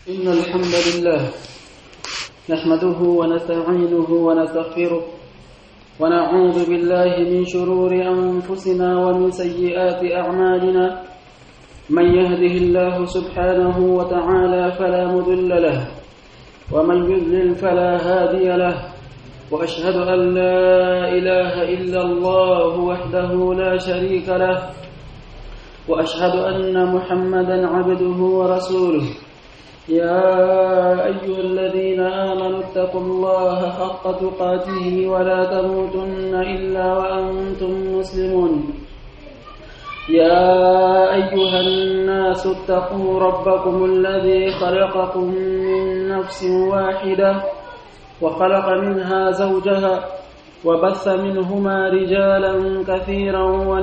إن الحمد لله نحمده ونستعينه ونستغفره ونعوذ بالله من شرور أنفسنا ومن سيئات أعمالنا من يهده الله سبحانه وتعالى فلا مضل له ومن يضلل فلا هادي له وأشهد أن لا إله إلا الله وحده لا شريك له وأشهد أن محمدا عبده ورسوله يا أيها الذين آمنوا اتقوا الله حق تقاته ولا تموتن إلا وأنتم مسلمون يا أيها الناس اتقوا ربكم الذي خلقكم من نفس واحدة وخلق منها زوجها وبث منهما رجالا كثيرا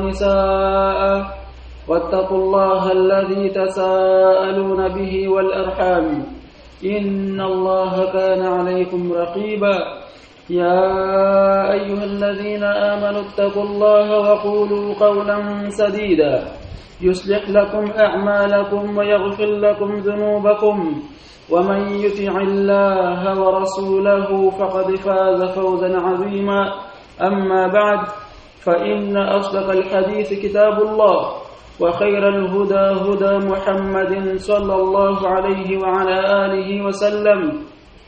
ونساء واتقوا الله الذي تساءلون به والأرحام إن الله كان عليكم رقيبا يا أيها الذين آمنوا اتقوا الله وقولوا قولا سديدا يصلح لكم أعمالكم ويغفر لكم ذنوبكم ومن يطع الله ورسوله فقد فاز فوزا عظيما أما بعد فإن أصدق الحديث كتاب الله وخير الهدى هدى محمد صلى الله عليه وعلى آله وسلم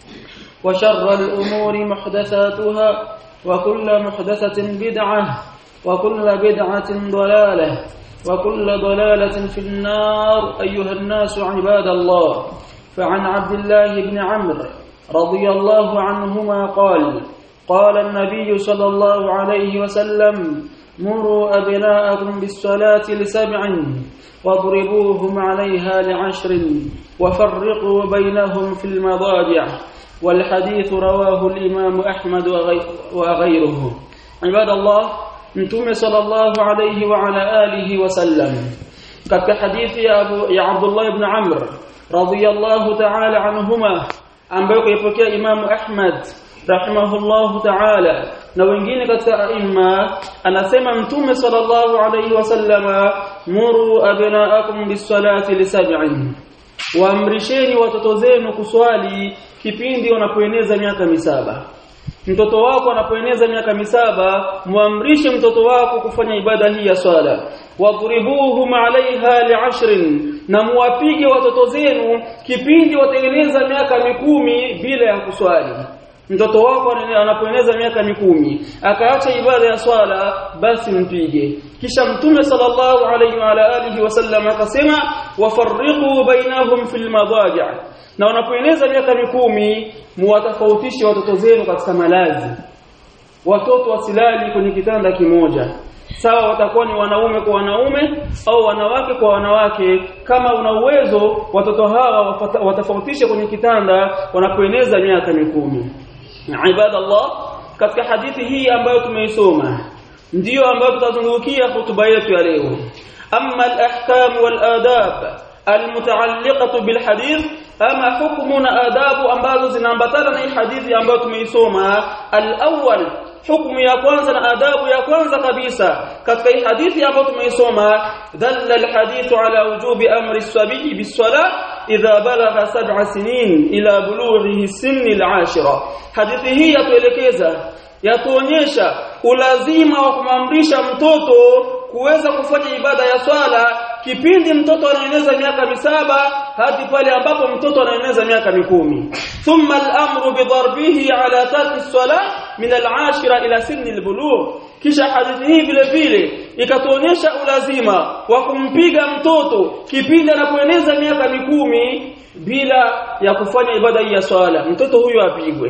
وشر الأمور محدثاتها وكل محدثة بدعة وكل بدعة ضلالة وكل ضلالة في النار أيها الناس عباد الله فعن عبد الله بن عمرو رضي الله عنهما قال قال النبي صلى الله عليه وسلم مروا أبناءكم بالصلاة لسبع واضربوهم عليها لعشر وفرقوا بينهم في المضاجع والحديث رواه الإمام أحمد وغيره عباد الله متوم صلى الله عليه وعلى آله وسلم katika hadithi ya Abu ya Abdullah ibn Amr radiyallahu ta'ala anhuma ambayo kaipokea Imam Ahmad rahimahullahu ta'ala na wengine katika aima anasema mtume sallallahu alayhi wasallama muru abnaakum bis-salati li sab'in waamrisheni watoto zenu kuswali kipindi wanapoeneza miaka misaba mtoto wako anapoeneza miaka misaba muamrishe mtoto wako kufanya ibada hii ya swala wadribuhum alaiha li'ashrin na muwapige watoto zenu kipindi wataeneza miaka mikumi bila ya kuswali mtoto wako anapoeneza miaka mikumi akaacha ibada ya swala basi mpige kisha mtume sallallahu alayhi wa alihi wasallam akasema wafarriqu bainahum fil madaji' na wanapoeneza miaka mikumi muwatofautishe watoto zenu katika malazi watoto wasilali kwenye kitanda kimoja sawa watakuwa ni wanaume kwa wanaume au wanawake kwa wanawake kama una uwezo watoto hawa watofautishe kwenye kitanda wanapoeneza miaka mikumi ibadallah katika hadithi hii ambayo tumeisoma ndiyo ambayo tutazungukia hutuba yetu ya leo amma al-ahkam wal-adab almutaalliqatu bilhadith ama hukumu na adabu ambazo zinaambatana na hii hadithi ambayo tumeisoma al-awwal hukumu ya kwanza na adabu ya kwanza kabisa katika hii hadithi ambayo tumeisoma dalla alhadithu ala wujubi amri as-sabiy bis-salah idha balagha sab'a sinin ila bulughihi sinni al-ashira hadithi hii yatuelekeza yatuonyesha ulazima wa kumamrisha mtoto kuweza kufanya ibada ya swala kipindi mtoto anaeneza miaka misaba hadi pale ambapo mtoto anaeneza miaka mikumi thumma al-amru bi darbihi ala tarki as-salah min al-ashira ila sinni al-bulugh kisha hadithi hii vile vile ikatuonyesha ulazima wa kumpiga mtoto kipindi anapoeneza miaka mikumi bila ya kufanya ibada hii ya swala mtoto huyo apigwe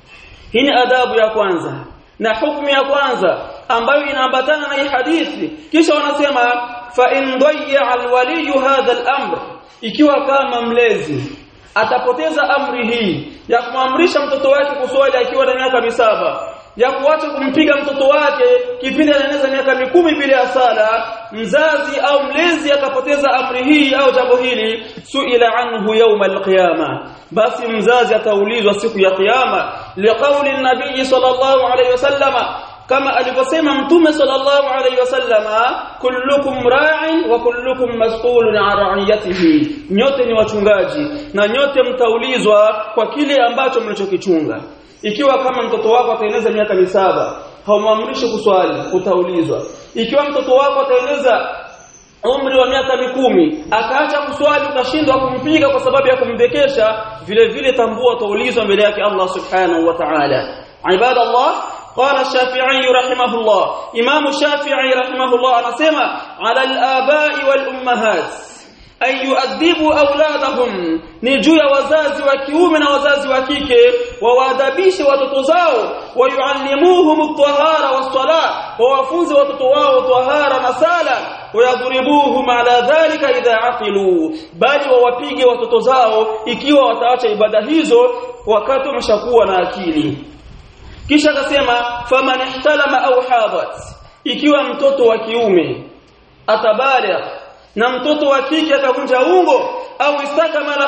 hii ni adabu ya kwanza na hukumu ya kwanza ambayo inaambatana na hii hadithi kisha wanasema fa in dayya alwali hadha al-amr ikiwa kama mlezi atapoteza amri hii ya kumamrisha mtoto wake kuswali akiwa na miaka misaba ya kuacha kumpiga mtoto wake kipindi anaeneza miaka mikumi bila ya sala mzazi au mlezi akapoteza amri hii au jambo hili suila anhu yawm alqiyama basi mzazi ataulizwa siku ya kiyama liqauli nabii sallallahu alayhi wasallama kama alivyosema mtume sallallahu alayhi wasallama kullukum ra'in wa kullukum mas'ulun 'an ra'iyatihi nyote ni wachungaji na nyote mtaulizwa kwa kile ambacho mlichokichunga ikiwa kama mtoto wako ataeneza miaka misaba haumwamrishi kuswali utaulizwa ikiwa mtoto wako ataeneza umri wa miaka mikumi akaacha kuswali ukashindwa kumpiga kwa sababu ya kumdekesha vile vile tambua utaulizwa mbele yake Allah subhanahu wa ta'ala ibadallah قال الشافعي رحمه الله امام الشافعي رحمه الله anasema على الآباء والأمهات أن يؤدبوا أولادهم ni juu ya wazazi wa kiume na wazazi wa kike wawaadabishe watoto zao wayuallimuhum at-tahara was-salah wawafunze watoto wao tahara na sala wayadhribuhum ala dhalika idha aqilu bali wawapige watoto zao ikiwa wataacha ibada hizo wakati wameshakuwa na akili kisha akasema faman ihtalama au hadat ikiwa mtoto wa kiume atabaligh na mtoto wa kike akavunja ungo au istakamala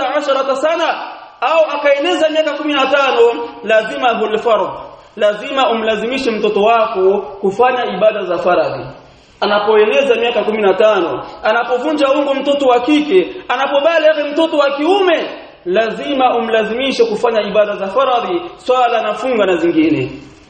15 sana au akaeneza miaka 15 lazima hulfard lazima umlazimishe mtoto wako kufanya ibada za faradhi anapoeneza miaka 15 anapovunja ungo mtoto wa kike anapobaligh mtoto wa kiume lazima umlazimishe kufanya ibada za faradhi swala na funga na zingine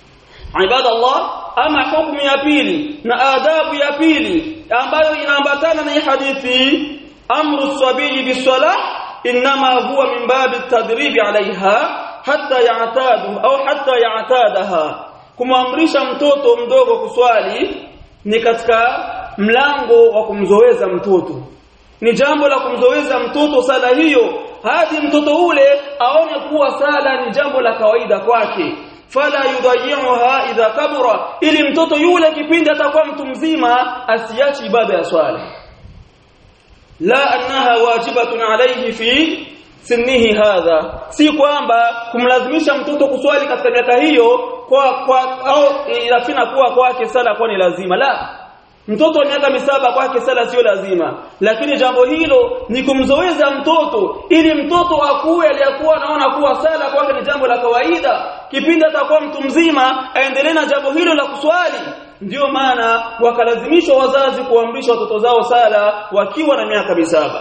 ibada Allah ama hukumu ya pili na adabu ya pili ambayo inaambatana na hii hadithi amru sabili bisalah inma huwa min babi tadribi alaiha hatta ya'tadu au hatta ya'tadaha kumamrisha mtoto mdogo kuswali ni katika mlango wa kumzoeza mtoto ni jambo la kumzoeza mtoto sala hiyo hadi mtoto ule aone kuwa sala ni jambo la kawaida kwake fala yudayi'uha idha kabura ili mtoto yule kipindi atakuwa mtu mzima asiachi ibada ya swala la annaha wajibatun alayhi fi sinnihi hadha si kwamba kumlazimisha mtoto kuswali katika miaka hiyo kwa, kwa au inafina kuwa kwake sala kwa ni lazima la mtoto wa miaka misaba kwake sala sio lazima lakini jambo hilo ni kumzoeza mtoto ili mtoto akuwe aliyakuwa anaona kuwa sala kwake ni jambo la kawaida kipindi atakuwa mtu mzima aendelee na jambo hilo la kuswali ndiyo maana wakalazimishwa wazazi kuamrisha watoto zao sala wakiwa na miaka misaba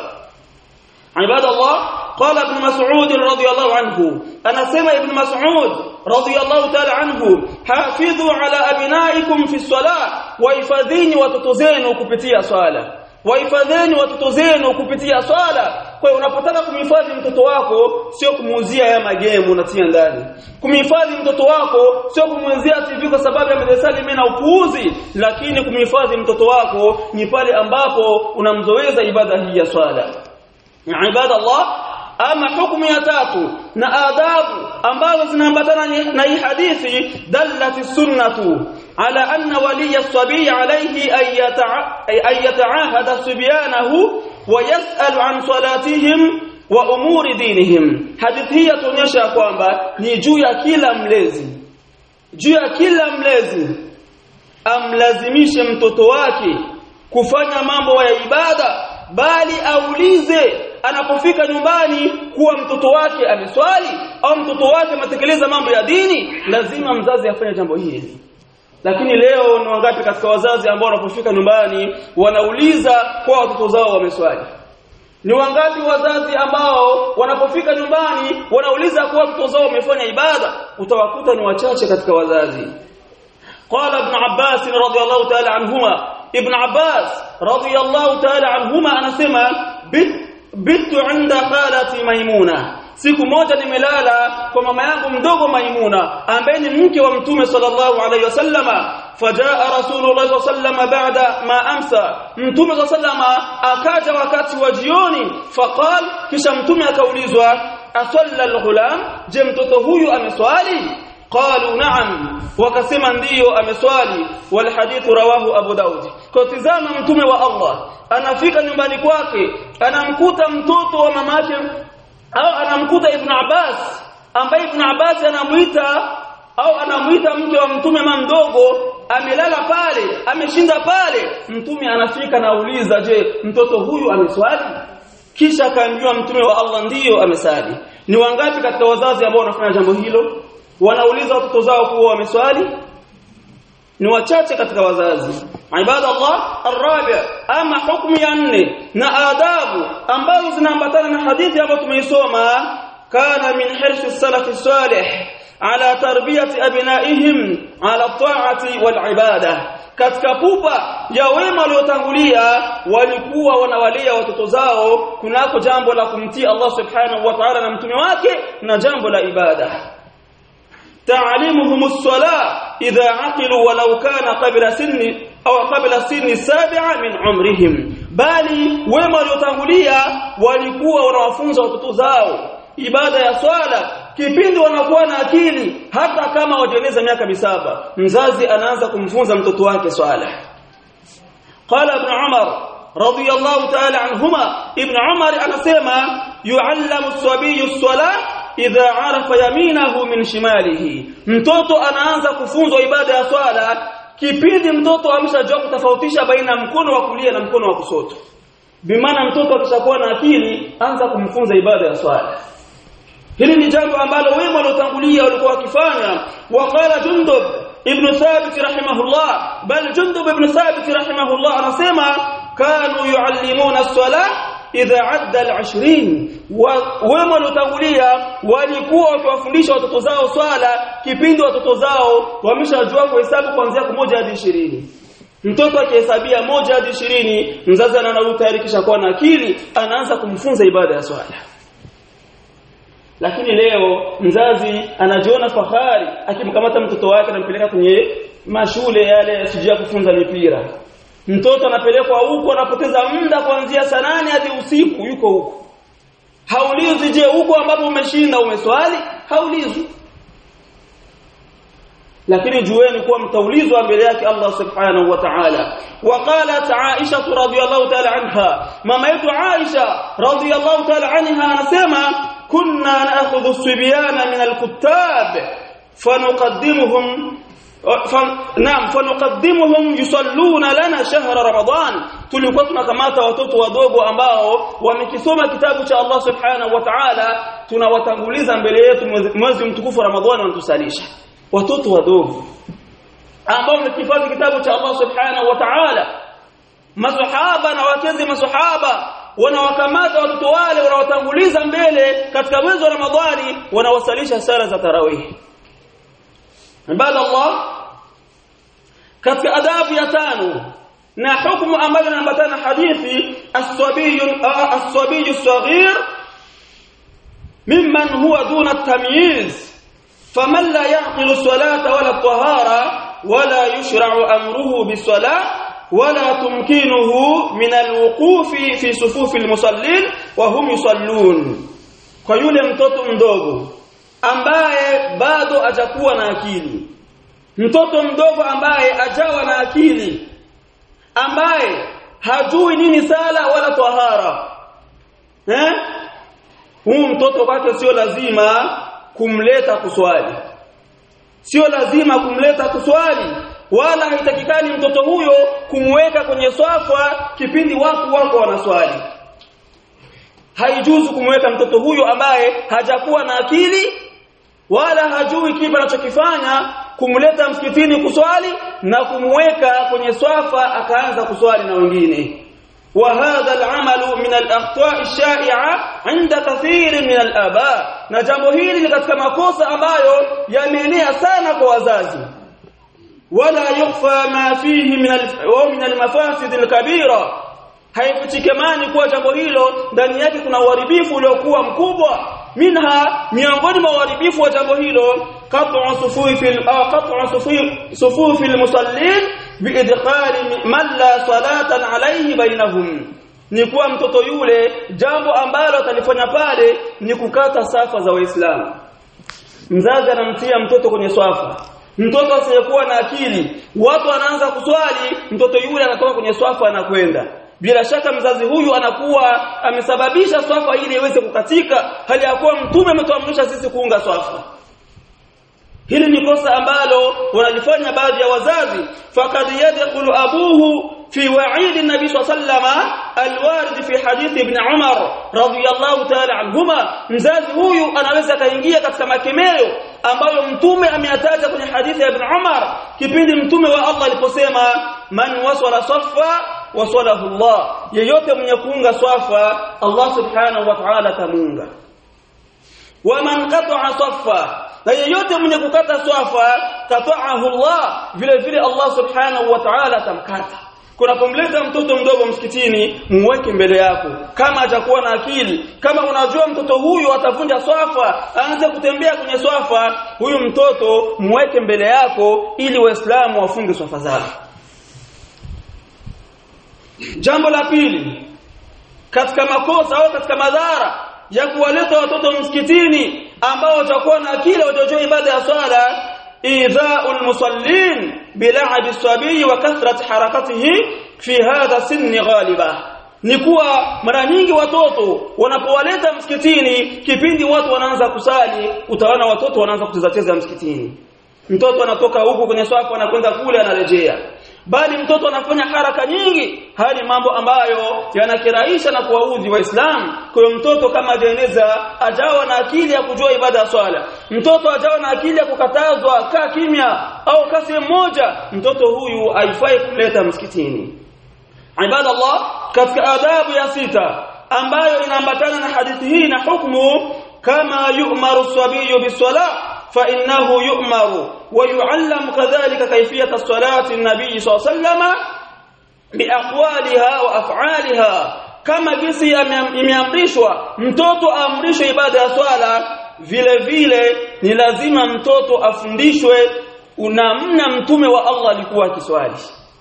عباد الله قال ابن مسعود رضي الله عنه أنا سمع ابن مسعود رضي الله تعالى عنه حافظوا على أبنائكم في الصلاة وإفادين وتتزينوا كبتية صلاة wahifadheni watoto zenu kupitia swala kwa hiyo unapotaka kumhifadhi mtoto wako sio kumuuzia ya magemu unatia ndani kumhifadhi mtoto wako sio kumuuzia TV kwa sababu ya medesali na upuuzi lakini kumhifadhi mtoto wako ni pale ambapo unamzoeza ibada hii ya swala ibada Allah ama hukumu ya tatu na adabu ambazo zinaambatana na hii hadithi dallati sunnatu ala anna waliya sabii alayhi ay yata'ahada subyanahu wa yas'al an salatihim wa umuri dinihim hadithi hii yatuonyesha kwamba ni juu ya kila mlezi juu ya kila mlezi amlazimishe mtoto wake kufanya mambo ya ibada bali aulize anapofika nyumbani kuwa mtoto wake ameswali au mtoto wake ametekeleza mambo ya dini lazima mzazi afanye jambo hili lakini leo ni wangapi katika wazazi ambao wanapofika nyumbani wanauliza kwa watoto zao wameswali ni wangapi wazazi ambao wanapofika nyumbani wanauliza kwa watoto zao wamefanya ibada utawakuta ni wachache katika wazazi قال ابن عباس رضي الله تعالى عنهما ابن عباس رضي الله تعالى عنهما anasema bitu inda khalati maimuna siku moja nimelala kwa mama yangu mdogo maimuna ambaye ni mke wa mtume sallallahu alayhi wasallama fajaa rasulullah sallallahu baada ma amsa mtume sallallahu akaja wakati wa jioni faqal kisha mtume akaulizwa asalla alghulam je mtoto huyu ameswali qalu na'am wakasema ndiyo ameswali wal hadithu rawahu abu daud kwa tizama mtume wa Allah anafika nyumbani kwake anamkuta mtoto wa mamake au anamkuta ibn Abbas ambaye ibn Abbas anamuita au anamuita mke wa mtume mdogo amelala pale ameshinda pale mtume anafika nauliza je mtoto huyu ameswali kisha akaambiwa mtume wa Allah ndiyo amesali ni wangapi katika wazazi ambao wanafanya jambo hilo wanauliza watoto zao kuwa wameswali ni wachache katika wazazi ibada Allah arabi ama hukumu ya nne na adabu ambazo zinaambatana na hadithi ambayo tumeisoma kana min hirsi salaf salih ala tarbiyati abnaihim ala ta'ati wal ibada katika pupa ya wema waliotangulia walikuwa wanawalea watoto zao kunako jambo la kumtii Allah subhanahu wa ta'ala na mtume wake na jambo la ibada تعليمهم الصلاة إذا عقلوا ولو كان قبل سن أو قبل سن السابعة من عمرهم bali wema waliotangulia walikuwa wanawafunza watoto zao ibada ya swala kipindi wanakuwa na akili hata kama wajeneza miaka misaba mzazi anaanza kumfunza mtoto wake swala qala ibn umar radiyallahu ta'ala anhuma ibn umar anasema yu'allamu as-sabiyyu as-salah idha arafa yaminahu min shimalihi mtoto anaanza kufunzwa ibada ya swala kipindi mtoto ameshajua kutofautisha baina mkono wa kulia na mkono wa kushoto bimaana mtoto akishakuwa na akili anza kumfunza ibada ya swala hili ni jambo ambalo wema waliotangulia walikuwa wakifanya waqala jundub ibn thabit rahimahullah bal jundub ibn thabit rahimahullah anasema kanu yuallimuna as-salah idha adda al-20 wema waliotangulia walikuwa wakiwafundisha watoto zao swala kipindi watoto zao wameshajua kuhesabu kuanzia kumoja hadi 20 mtoto akihesabia moja hadi 20 mzazi anaona tayari kisha kuwa na akili anaanza kumfunza ibada ya swala lakini leo mzazi anajiona fahari akimkamata mtoto wake anampeleka kwenye mashule yale yasijia kufunza mipira mtoto anapelekwa huko anapoteza muda kuanzia saa nane hadi usiku yuko huko haulizi je huko ambapo umeshinda umeswali haulizi lakini jueni kuwa mtaulizwa mbele yake Allah subhanahu wa ta'ala وقالت عائشة رضي الله تعالى عنها ماما يتو عائشة رضي الله تعالى عنها anasema كنا نأخذ الصبيان من الكتاب فنقدمهم ف... نعم فنقدمهم يصلون لنا شهر رمضان tulikuwa tunakamata watoto wadogo ambao wamekisoma kitabu cha Allah subhanahu wa ta'ala tunawatanguliza mbele yetu mwezi mtukufu wa Ramadhani wanatusalisha watoto wadogo ambao wamekifadhi kitabu cha Allah subhanahu wa ta'ala masahaba na wakezi masahaba wanawakamata watoto wale wanawatanguliza mbele katika mwezi wa Ramadhani wanawasalisha sala za tarawih ibada Allah katika adabu ya tano na hukumu ambayo inaambatana hadithi as-sabiy as-sabiy as-saghir mimman huwa duna at-tamyiz faman la yaqilu as-salata wala at-tahara wala yushra'u amruhu bis-salah ولا تمكنه من الوقوف في صفوف المصلين وهم يصلون kwa yule mtoto mdogo ambaye bado hajakuwa na akili mtoto mdogo ambaye ajawa na akili ambaye hajui nini sala wala tahara eh huu mtoto kwake sio lazima kumleta kuswali sio lazima kumleta kuswali wala haitakikani mtoto huyo kumweka kwenye swafa kipindi watu wako wanaswali haijuzu kumweka mtoto huyo ambaye hajakuwa na akili wala hajui kipi anachokifanya kumleta msikitini kuswali na kumweka kwenye swafa akaanza kuswali na wengine وهذا العمل من الاخطاء الشائعه عند كثير من الاباء na jambo hili ni katika makosa ambayo yameenea sana kwa wazazi ولا يخفى ما فيه من من المفاسد الكبيره haifichikamani kuwa jambo hilo ndani yake kuna uharibifu uliokuwa mkubwa minha miongoni mwa uharibifu wa jambo hilo qat'u sufufi qat'u sufufi almusallin biidkhali man la salatan alayhi bainahum ni kuwa mtoto yule jambo ambalo atalifanya pale ni kukata safa za waislamu mzazi anamtia mtoto kwenye swafa mtoto asiyekuwa na akili watu wanaanza kuswali mtoto yule anatoka kwenye swafa anakwenda bila shaka mzazi huyu anakuwa amesababisha swafa ili iweze kukatika hali ya kuwa mtume ametuamrisha sisi kuunga swafa hili ni kosa ambalo wanalifanya baadhi ya wazazi faqad yadkhulu abuhu في وعيد النبي صلى الله عليه وسلم الوارد في حديث ابن عمر رضي الله تعالى عنهما mzazi huyu anaweza kaingia katika makemeo ambayo mtume ameyataja kwenye hadithi ya Ibn Umar kipindi mtume wa Allah aliposema man wasala saffa wasalahu Allah yeyote mwenye kuunga swafa Allah subhanahu wa ta'ala tamunga wa man qata'a saffa na yeyote mwenye kukata swafa kata'ahu Allah vile vile Allah subhanahu wa ta'ala tamkata kunapomleta mtoto mdogo msikitini muweke mbele yako kama atakuwa na akili kama unajua mtoto huyu atavunja swafa aanze kutembea kwenye swafa huyu mtoto muweke mbele yako ili waislamu wafunge swafa zao jambo la pili katika makosa au katika madhara ya kuwaleta watoto msikitini ambao watakuwa na akili watajua ibada ya swala idha'ul musallin bil'ab as-sabi wa kathrat harakatihi fi hadha sinni ghaliba ni kuwa mara nyingi watoto wanapowaleta msikitini kipindi watu wanaanza kusali utaona watoto wanaanza kucheza cheza msikitini mtoto anatoka huku kwenye swafu anakwenda kule anarejea bali mtoto anafanya haraka nyingi hali mambo ambayo yanakirahisha na kuwaudhi waislamu kwa mtoto kama ajaeneza ajawa na akili ya kujua ibada ya swala mtoto ajawa na akili ya kukatazwa kaa kimya au kasi mmoja mtoto huyu haifai kumleta msikitini ibada Allah katika adabu ya sita ambayo inaambatana na hadithi hii na hukumu kama yu'maru sabiyu biswala فإنه يؤمر ويعلم كذلك كيفية الصلاة النبي صلى الله عليه وسلم بأقوالها وأفعالها kama jinsi imeamrishwa mtoto aamrishwe ibada ya swala vile vile ni lazima mtoto afundishwe unamna mtume wa Allah alikuwa akiswali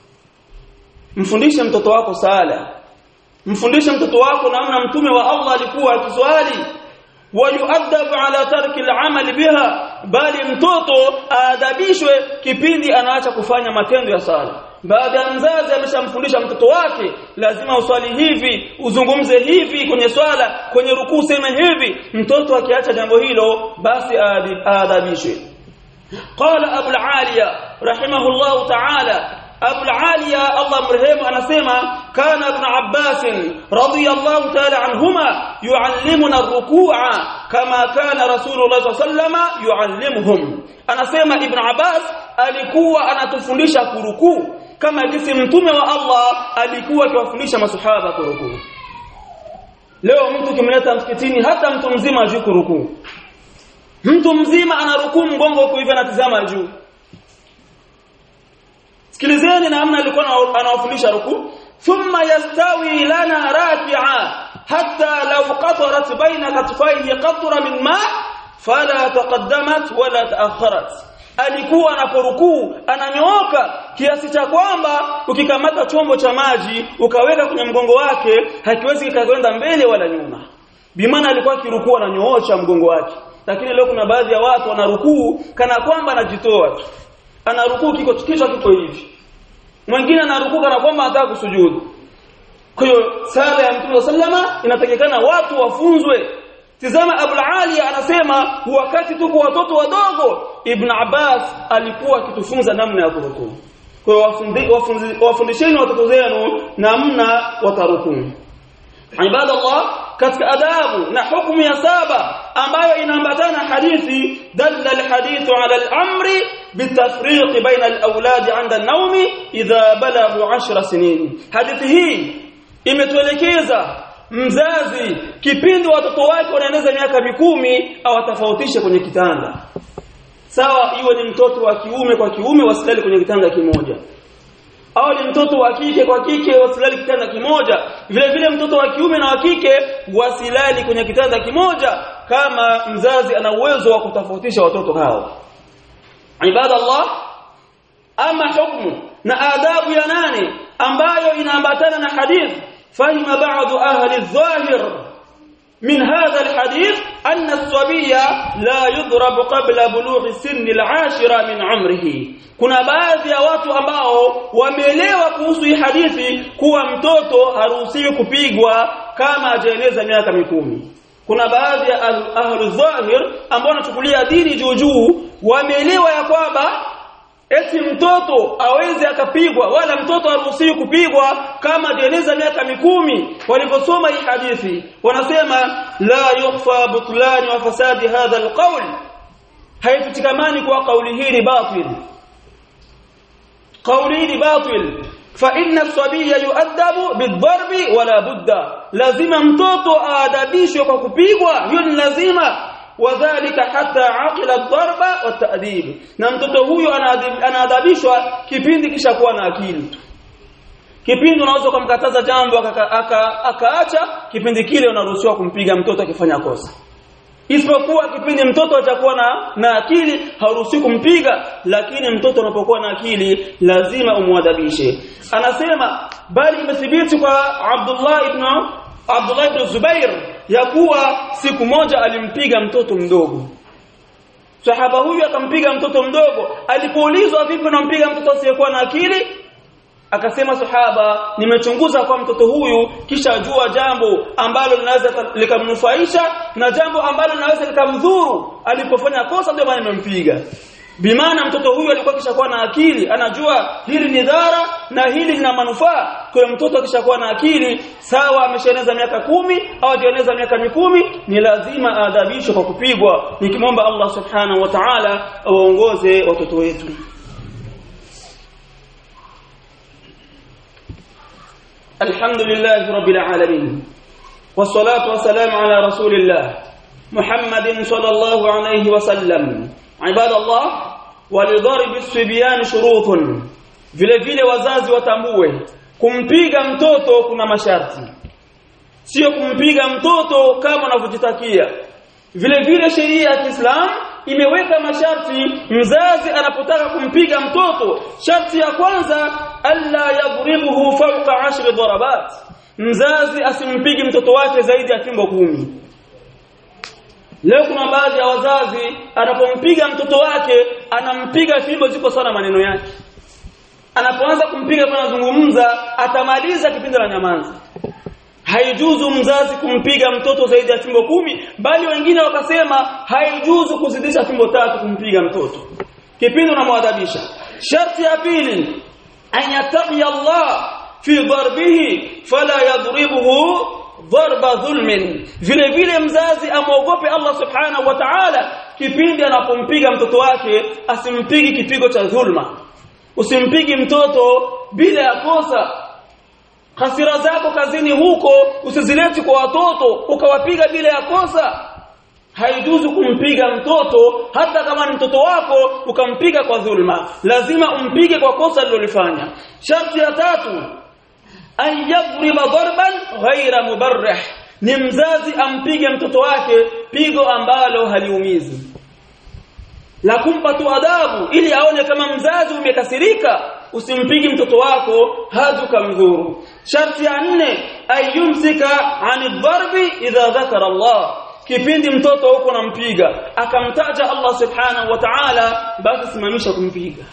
mfundishe mtoto wako sala mfundishe mtoto wako namna mtume wa Allah alikuwa akiswali wayuadabu ala tarki al-amal biha bali mtoto aadabishwe kipindi anaacha kufanya matendo ya sala baada ya mzazi ameshamfundisha mtoto wake lazima uswali hivi uzungumze hivi kwenye swala kwenye rukuu useme hivi mtoto akiacha jambo hilo basi aadabishwe qala abu al-aliya rahimahullah ta'ala Abu Aliya Allah mrehemu anasema kana Ibn Abbas radiyallahu ta'ala anhuma yuallimuna ar-ruku'a kama kana Rasulullah sallama yuallimuhum anasema Ibn Abbas alikuwa anatufundisha kurukuu kama jinsi mtume wa Allah alikuwa akiwafundisha masahaba kurukuu leo mtu kimleta msikitini hata mtu mzima ajui kurukuu mtu mzima anarukuu mgongo huko hivi anatizama juu sikilizeni namna alikuwa anawafundisha ruku thumma yastawi lana raki'a hatta law qatarat baina katfayhi qatra min ma fala taqaddamat wala ta'akharat alikuwa anaporukuu ananyooka kiasi cha kwamba ukikamata chombo cha maji ukaweka kwenye mgongo wake hakiwezi kikakwenda mbele wala nyuma bimaana alikuwa akirukuu ananyoosha mgongo wake lakini leo kuna baadhi ya watu wanarukuu kana kwamba anajitoa tu anarukuu kiko kichwa kiko hivi mwingine anarukuu kana kwamba anataka kusujudu kwa hiyo sala ya Mtume sallama inatakikana watu wafunzwe tizama Abu Ali anasema wakati tuko watoto wadogo Ibn Abbas alikuwa akitufunza namna ya kurukuu kwa hiyo wafundisheni watoto zenu namna watarukuu ibadallah katika adabu na hukumu ya saba ambayo inaambatana hadithi dalla alhadithu ala al-amri bitafriq baina al-awlad 'inda an-nawm idha balaghu 10 sinin hadithi hii imetuelekeza mzazi kipindi watoto wake wanaeneza miaka mikumi awatofautishe kwenye kitanda sawa iwe ni mtoto wa kiume kwa kiume wasilali kwenye kitanda kimoja au ni mtoto wa kike kwa kike wasilali kitanda kimoja vile vile mtoto wa kiume na wa kike wasilali kwenye kitanda kimoja kama mzazi ana uwezo wa kutofautisha watoto hao ibada Allah ama hukumu na adabu ya nane ambayo inaambatana na hadith fahima ba'd ahli adh-dhahir من هذا الحديث أن الصبي لا يضرب قبل بلوغ سن العاشرة من عمره kuna baadhi ya watu ambao wameelewa kuhusu hii hadithi kuwa mtoto haruhusiwi kupigwa kama hajaeneza miaka mikumi kuna baadhi ya ahlu dhahir ambao wanachukulia dini juu juu wameelewa ya kwamba eti mtoto aweze akapigwa wala mtoto haruhusiwi kupigwa kama jeneza miaka mikumi waliposoma hii hadithi wanasema la yukhfa butlan wa fasadi hadha alqawl haifutikamani kwa kauli hii ni batil kauli hii ni batil fa inna as-sabiyya yu'addabu bid-darbi wala budda lazima mtoto aadabishwe kwa kupigwa hiyo ni lazima wadhālika hatta aqila ad-darba wat-ta'dib na mtoto huyo anaadabishwa kipindi kisha kuwa na akili kipindi unaweza kumkataza jambo akaacha aka, aka kipindi kile unaruhusiwa kumpiga mtoto akifanya kosa isipokuwa kipindi mtoto atakuwa na na akili hauruhusiwi kumpiga lakini mtoto unapokuwa na akili lazima umwadabishe anasema bali imethibiti kwa Abdullah ibn Abdullah ibn Zubair ya kuwa siku moja alimpiga mtoto mdogo sahaba huyu akampiga mtoto mdogo alipoulizwa vipi unampiga mtoto asiyekuwa na akili akasema sahaba nimechunguza kwa mtoto huyu kisha jua jambo ambalo linaweza likamnufaisha na jambo ambalo linaweza likamdhuru alipofanya kosa ndio maana nimempiga bimaana mtoto huyu alikuwa kishakuwa na akili anajua hili ni dhara na hili lina manufaa kwa mtoto akishakuwa na akili sawa ameshaeneza miaka kumi au hajaeneza miaka mikumi ni lazima aadhabishwe kwa kupigwa nikimwomba Allah subhanahu wa ta'ala awaongoze watoto wetu الحمد لله رب العالمين والصلاة والسلام على رسول الله محمد صلى الله عليه وسلم عباد الله ولضرب الصبيان شروط vile vile wazazi watambue kumpiga mtoto kuna masharti sio kumpiga mtoto kama unavyojitakia vile vile sheria ya Kiislamu imeweka masharti mzazi anapotaka kumpiga mtoto sharti ya kwanza alla yadribuhu fawqa ashri darabat mzazi asimpigi mtoto wake zaidi ya fimbo kumi leo kuna baadhi ya wazazi anapompiga mtoto wake anampiga fimbo ziko sana maneno yake anapoanza kumpiga kwa anazungumza atamaliza kipindi la nyamanza haijuzu mzazi kumpiga mtoto zaidi ya fimbo kumi bali wengine wakasema haijuzu kuzidisha fimbo tatu kumpiga mtoto kipindi unamwadabisha sharti ya pili an yattaqi Allah fi darbihi fala yadribuhu darba dhulmin vile vile mzazi amwogope Allah subhanahu wa ta'ala kipindi anapompiga mtoto wake asimpigi kipigo cha dhulma usimpigi mtoto bila ya kosa hasira zako kazini huko usizileti kwa watoto ukawapiga bila ya kosa haijuzu kumpiga mtoto hata kama ni mtoto wako ukampiga kwa dhulma lazima umpige kwa kosa alilolifanya sharti ya tatu an yadriba darban ghaira mubarrih ni mzazi ampige mtoto wake pigo ambalo haliumizi la kumpa tu adabu ili aone kama mzazi umekasirika usimpigi mtoto wako hadi ukamdhuru sharti ya nne ayumsika ani dharbi idha dhakara Allah kipindi mtoto huko nampiga akamtaja Allah subhanahu wa ta'ala basi simamisha kumpiga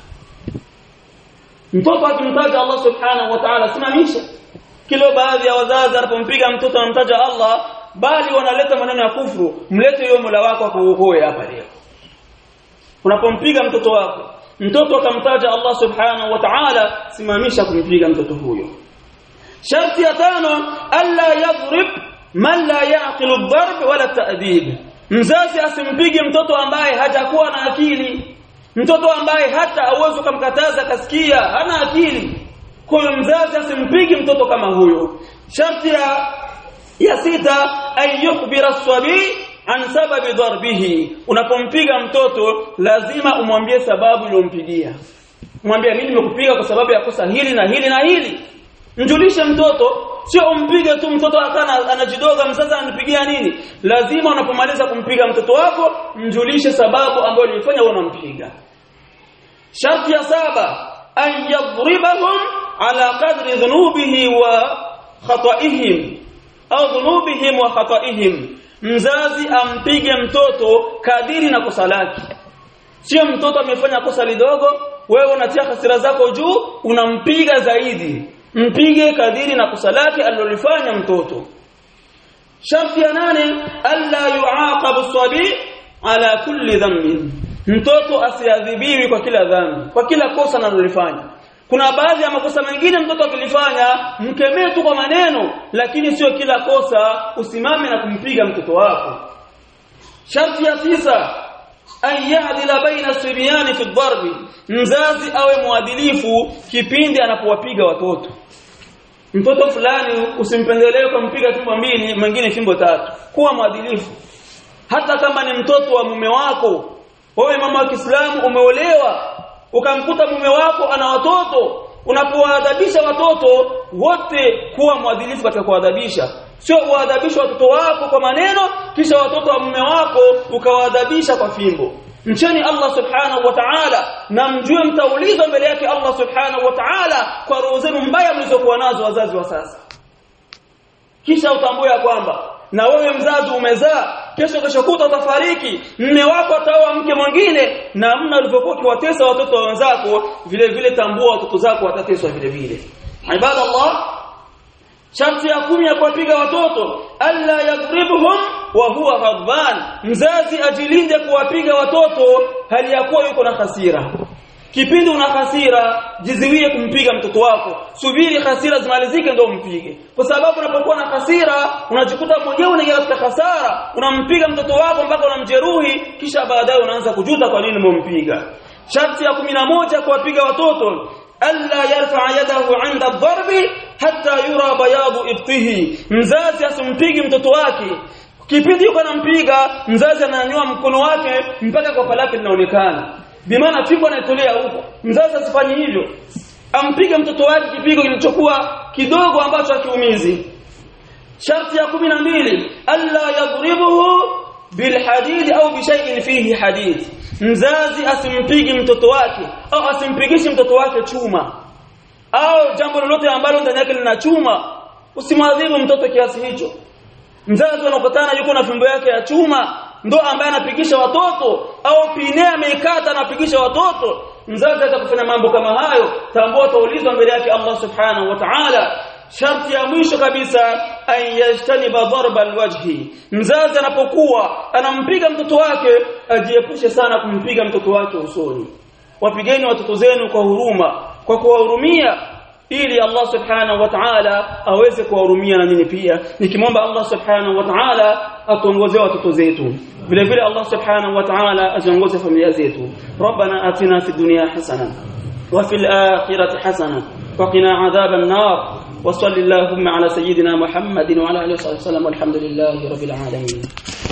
mtoto akimtaja Allah subhanahu wa ta'ala simamisha kilo baadhi ya wazazi anapompiga mtoto anamtaja Allah bali wanaleta maneno ya kufuru mlete yule Mola wako akuokoe hapa leo unapompiga mtoto wako mtoto akamtaja Allah subhanahu wa ta'ala simamisha kumpiga mtoto huyo sharti ya tano alla yadhrib man la yaqilu ad-darb wala ta'dib mzazi asimpige mtoto ambaye hajakuwa na akili mtoto ambaye hata hauwezi kumkataza kasikia hana akili kwa hiyo mzazi asimpige mtoto kama huyo sharti ya ya sita ayyukhbira as-sabi an sababi darbihi unapompiga mtoto lazima umwambie sababu iliyompigia mwambie mimi nimekupiga kwa sababu ya kosa hili na hili na hili mjulishe mtoto sio umpige tu mtoto akana anajidoga mzazi anipigia nini lazima unapomaliza kumpiga mtoto wako mjulishe sababu ambayo ilifanya wewe unampiga sharti ya saba an yadribahum ala qadri dhunubihi wa khata'ihim au dhunubihim wa khata'ihim mzazi ampige mtoto kadiri na kosa lake sio mtoto amefanya kosa lidogo wewe unatia hasira zako juu unampiga zaidi mpige kadiri na kosa lake alilolifanya mtoto sharti ya nane alla yuaqabu sabi ala kulli dhanbin mtoto asiadhibiwi kwa kila dhambi kwa kila kosa analolifanya kuna baadhi ya makosa mengine mtoto akilifanya mkemee tu kwa maneno lakini sio kila kosa usimame na kumpiga mtoto wako sharti ya tisa an ya'dila baina sibyani fi darbi mzazi awe mwadilifu kipindi anapowapiga watoto mtoto fulani usimpendelee kumpiga fimbo mbili mwingine fimbo tatu kuwa mwadilifu hata kama ni mtoto wa mume wako wewe mama wa Kiislamu umeolewa ukamkuta mume wako ana watoto unapowaadhabisha watoto wote kuwa mwadilifu katika kuadhabisha sio uadhabisha watoto wako kwa maneno kisha watoto wa mume wako ukawaadhabisha kwa fimbo mcheni Allah subhanahu wa ta'ala na mjue mtaulizwa mbele yake Allah subhanahu wa ta'ala kwa roho zenu mbaya mlizokuwa nazo wazazi wa sasa kisha utambue ya kwamba na wewe mzazi umezaa kesho kesho kuta utafariki mme wako ataoa mke mwingine na mna ulivyokuwa kiwatesa watoto wa wenzako vile vile tambua watoto zako watateswa vile vile ibadallah sharti ya kumi ya kuwapiga watoto alla yadribuhum wa huwa ghadban mzazi ajilinde kuwapiga watoto hali ya kuwa yuko na hasira kipindi una hasira jiziwie kumpiga mtoto wako subiri hasira zimalizike ndio umpige kwa sababu unapokuwa na hasira unajikuta mwenyewe unaingia katika hasara unampiga mtoto wako mpaka unamjeruhi kisha baadaye unaanza kujuta kwa nini umempiga sharti ya moja kuwapiga watoto alla yarfa yadahu 'inda ad-darbi hatta yura bayadu ibtihi mzazi asimpigi mtoto wake kipindi yuko anampiga mzazi ananyanyua mkono wake mpaka kwa lake linaonekana bimaana fimbo anaitolea huko mzazi asifanye hivyo ampige mtoto wake kipigo kilichokuwa kidogo ambacho hakiumizi sharti ya mbili alla yadribuhu bilhadid au bishay'in fihi hadid mzazi asimpigi mtoto wake au asimpigishi mtoto wake chuma au jambo lolote ambalo ndani yake lina chuma usimwadhibu mtoto kiasi hicho mzazi anakutana yuko na fimbo yake ya chuma ndo ambaye anapigisha watoto au pine ameikata anapigisha watoto mzazi atakufanya mambo kama hayo tambua utaulizwa mbele yake Allah subhanahu wa ta'ala sharti ya mwisho kabisa ayajtaniba darba alwajhi mzazi anapokuwa anampiga mtoto wake ajiepushe sana kumpiga mtoto wake usoni wapigeni watoto zenu kwa huruma kwa kuwahurumia ili Allah subhanahu wa ta'ala aweze kuwahurumia na nyinyi pia nikimwomba Allah subhanahu wa ta'ala atuongoze watoto zetu vile vile Allah subhanahu wa ta'ala aziongoze familia zetu rabbana atina fid dunya hasana wa fil akhirati hasana وقنا عذاب النار وصل اللهم على سيدنا محمد وعلى اله وصحبه وسلم والحمد لله رب العالمين